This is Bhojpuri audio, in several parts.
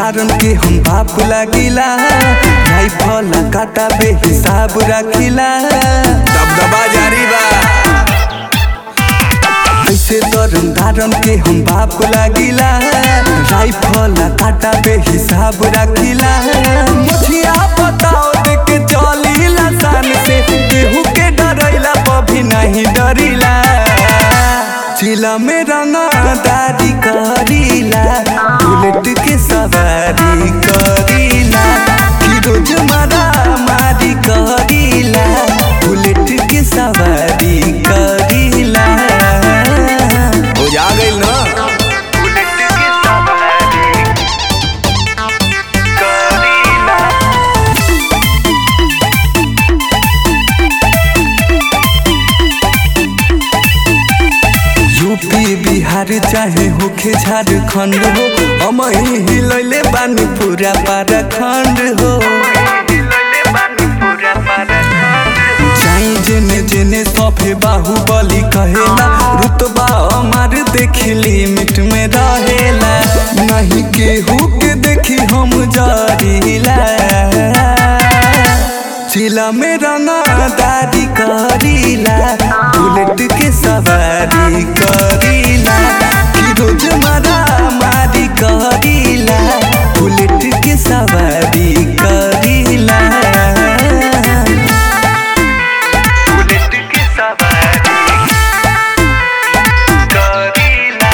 धारन के हम बाप लागिला राइफल काटा बे हिसाब रखिला दबदबा जारी बा ऐसे तरन धारन के हम बाप लागिला राइफल काटा बे हिसाब रखिला मुझिया बताओ देख के चलीला सान से केहू के डरैला पभी नहीं डरिला चिला में रंगदारी करीला बुलेट के सवारी करीला कि रोज मारा मारी करीला बुलेट के सवारी करीला हो जा गइल ना बुलेट के सवारी करीला यूपी बिहार चाहे होखे झारखंड हो हम ही हिलैले बानी पूरा पाराखंड हो जाई जेने जेने सफे बाहुबली कहेला रुतबा हमार देखी लिमिट में रहेला नहीं केहू के देखी हम जरीला चिला में रंगदारी करीला बुलेट के सवारी करीला कि रोज मारा मारी करीला बुलेट के सवारी करीला बुलेट के सवारी करीला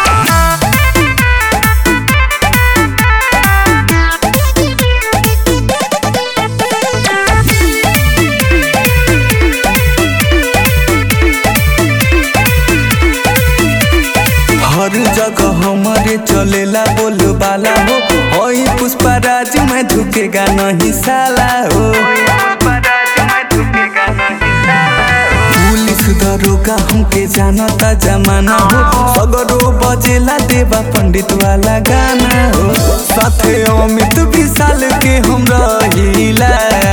हर जगह हमारे चलेला बोल बाला हो ओई पुष्पा राज में झुकेगा नहीं साला हो पुलिस दरोगा हमके जानता जमाना हो सगरो बजेला देवा पंडित वाला गाना हो साथे अमित विशाल के हम रहिला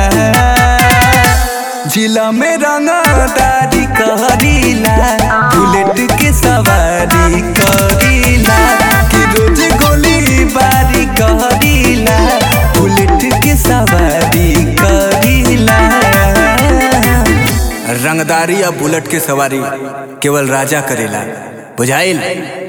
जिला में रंगदारी करीला बुलेट के सवारी करीला कि रोज गोली बारी करीला बुलेट के सवारी करीला रंगदारी या बुलेट के सवारी केवल राजा करेला बुझाइल